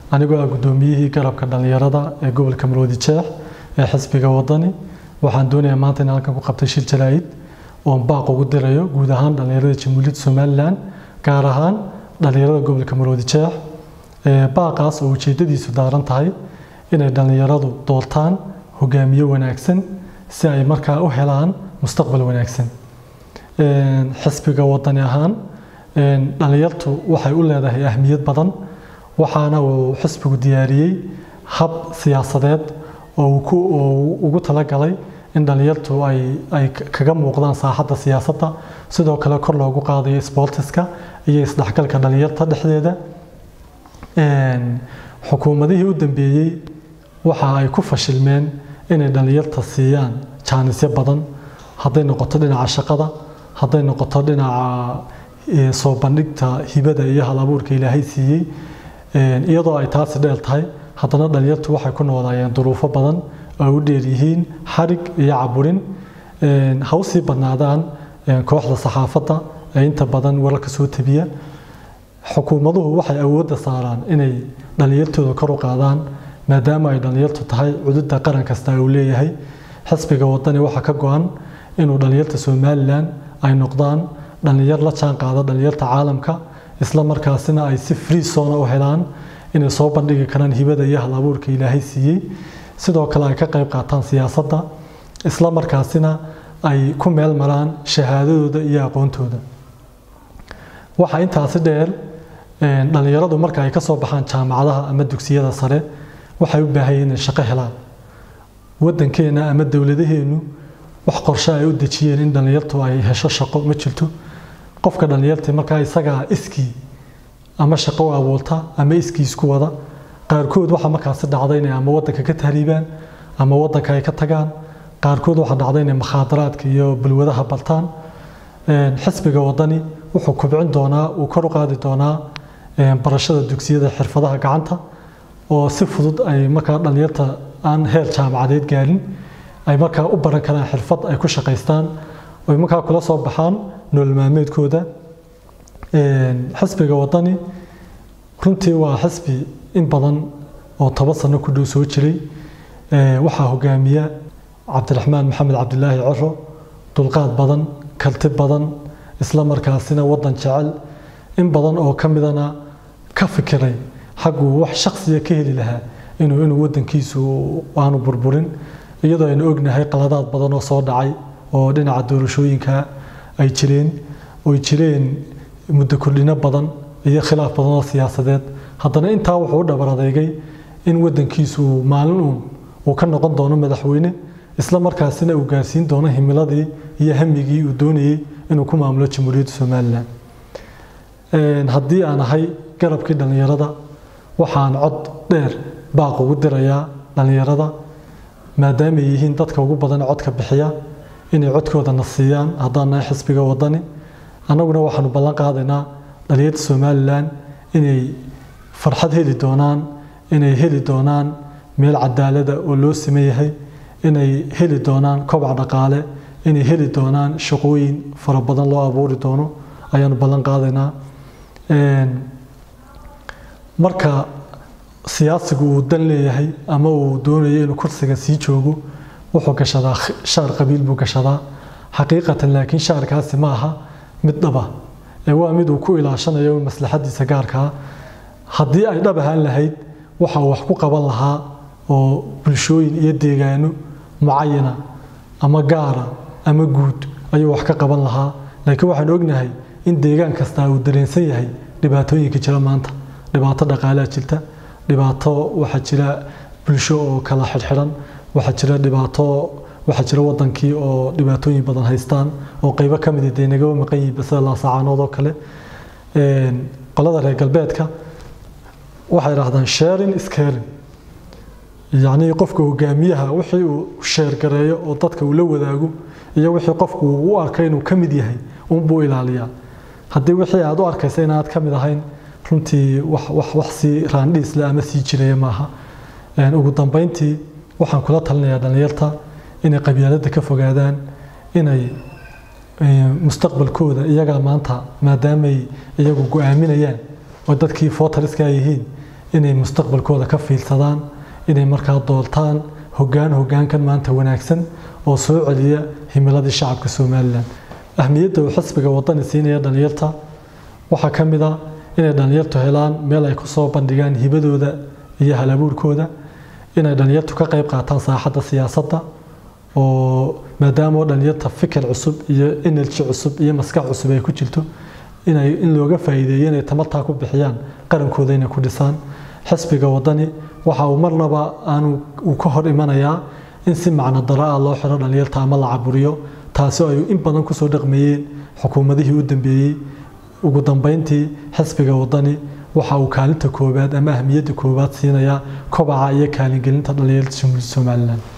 anigoo ah guddoomiyihii garabka dhallinyarada ee gobolka maroodi jeex ee xisbiga wadani waxaan doonayaa maanta in halkan ku qabtay shir jaraa'id oon baaq ugu dirayo guud ahaan dhallinyarada jamhuuriyadda somalilan gaar ahaan dhallinyarada gobolka maroodi jeex baaqaas oo ujeedadiisu daaran tahay inay dhallinyaradu doortaan hogaamiye wanaagsan si ay markaa u helaan mustaqbal wanaagsan xisbiga wadani ahaan dhallinyartu waxay u leedahay ahmiyad badan waxaana uu xisbigu diyaariyey hab siyaasadeed oo uu ugu talagalay in dhallinyartu ay kaga muuqdaan saaxadda siyaasadda sidoo kale kor loogu qaadayo sboortiska iyo isdhexgalka dhallinyarta dhexdeeda xukuumadihii u dambeeyey waxa ay ku fashilmeen inay dhallinyarta siiyaan jaanisyo badan hadday noqoto dhinaca shaqada hadday noqoto dhinaca soo bandhigta hibada iyo hal abuurka ilaahay siiyey iyadoo ay taasi dheel tahay haddana dhallinyartu waxay ku noolaayeen duruufo badan oo u dheer yihiin xarig iyo caburin ha usii badnaadaan kooxda saxaafadda ee inta badan wararka soo tabiya xukuumaduhu waxay awoodda saaraan inay dhallinyartooda kor u qaadaan maadaama ay dhallinyartu tahay cududda qaran kasta uu leeyahay xisbiga wadani waxaa ka go-an inuu dhallinyarta somalilan ay noqdaan dhallinyar la jaan qaada dhallinyarta caalamka isla markaasina ay si free zona u helaan inay soo bandhigi karaan hibada iyo hal abuurka ilaahay siiyey sidoo kale ay ka qayb qaataan siyaasadda isla markaasina ay ku meel maraan shahaadadooda iyo aqoontooda waxaa intaasi dheer dhallinyaradu marka ay ka soo baxaan jaamacadaha ama dugsiyada sare waxay u baahayeen inay shaqo helaan waddankeena ama dowladaheennu wax qorshe ay u dejiyeen in dhallinyartu ay hesho shaqo ma jirto qofka dhallinyarta markaa isagaa iskii ama shaqo u abuurta ama iskii isku wada qaarkood waxaa markaasi dhacda inay ama waddanka ka tahriibaan ama waddanka ay ka tagaan qaarkood waxaa dhacda inay makhaadaraadka iyo balwadaha bartaan xisbiga wadani wuxuu kubcin doonaa uu kor u qaadi doonaa barashada dugsiyada xirfadaha gacanta oo si fudud ay markaa dhallinyarta aan heer jaamacadeed gaarin ay markaa u baran karaan xirfad ay ku shaqaystaan oy markaa kula soo baxaan nolol maalmeedkooda xisbiga wadani runtii waa xisbi in badan oo toban sano ku dhow soo jiray waxaa hogaamiya cabdiraxmaan maxamed cabdilaahi coro dulqaad badan kalti badan isla markaasina waddan jecel in badan oo ka midana ka fikiray xagguu wax shaksiya ka heli lahaa inuu inuu waddankiisu aanu burburin iyadoo aynu ognahay qaladaad badan oo soo dhacay oo dhinaca doorashooyinka ay jireen oy jireen muddo kordhino badan iyo khilaaf badan oo siyaasadeed haddana intaa wuxuu u dhabar adeegay in waddankiisu maalin uun uu ka noqon doono madaxweyne isla markaasina uu gaarsiin doono himiladii iyo hamigii uu doonayey inuu ku maamulo jamhuuriyadda somalilan haddii aan ahay garabkii dhallinyarada waxaan cod dheer baaq ugu dirayaa dhallinyarada maadaama ay yihiin dadka ugu badan codka bixiya inay codkooda na siiyaan haddaan nahay xisbiga wadani annaguna waxaanu ballan qaadaynaa dhallinyarta somalilan inay farxad heli doonaan inay heli doonaan meel cadaalada oo loo siman yahay inay heli doonaan kobac dhaqaale inay heli doonaan shaqooyin fara badan loo abuuri doono ayaanu ballan qaadaynaa marka siyaasigu uu dan leeyahay ama uu doonayo inuu kursiga sii joogo wuxuu gashadaa shaar qabiil buu gashadaa xaqiiqatan laakiin shaarkaasi ma aha mid dhaba ee waa mid uu ku ilaashanayo maslaxadiisa gaarkaa haddii ay dhab ahaan lahayd waxa uu wax ku qaban lahaa oo bulshooyin iyo deegaano mucayana ama gaara ama guud ayuu wax ka qaban lahaa laakiin waxaan ognahay in deegaan kastaa uu dareensan yahay dhibaatooyinka jira maanta dhibaato dhaqaalea jirta dhibaato waxaa jira bulsho oo kala xidhxidhan waxaa jira dhibaato waxaa jira wadankii oo dhibaatooyin badan haystaan oo qeybo ka mid dee nagaba maqan yihiin sida laasacaanood oo kale qolada reer galbeedka waxay idhahdaan sharing is caring yacnii qofka hogaamiyaha wixii uu sheergareeyo oo dadka uu la wadaago iyo wixii qofku uu u arkay inuu ka mid yahay unbuu ilaaliyaa haddii wixii aad u arkaysa inaad ka mid ahayn runtii wax wax wax sii raandhiisle ama sii jiraya maaha ugu dambeyntii waxaan kula talinayaa dhallinyarta inay qabyaaladda ka fogaadaan inay mustaqbalkooda iyagaa maanta maadaamay iyagu go-aaminayaan oo dadkii footariska yihiin inay mustaqbalkooda ka fiilsadaan inay markaa doortaan hoggaan hoggaankan maanta wanaagsan oo soo celiya himiladii shacabka somalilan ahmiyadda uu xisbiga wadani siinaya dhalinyarta waxaa ka mid a inay dhalinyartu helaan meel ay kusoo bandhigaan hibadooda iyo halabuurkooda inay dhalinyartu ka qayb qaataan saaxadda siyaasadda oo maadaama oo dhalinyarta fikir cusub iyo energy cusub iyo maskax cusub ay ku jirto inay in looga faa'iideeyo inay tamartaa ku bixiyaan qarankooda inay ku dhisaan xisbiga wadani waxa uu marnaba aanu uu ka hor imanayaa in si macno daro ah loo xiro dhalinyarta ama la caburiyo taasi oo ay in badan kusoo dhaqmeeyeen xukuumadihii u dambeeyey ugu dambeyntii xisbiga wadani waxa uu kaalinta koowaad ama ahmiyadda koowaad siinayaa kobaca iyo kaalingelinta dhalinyarta somalilan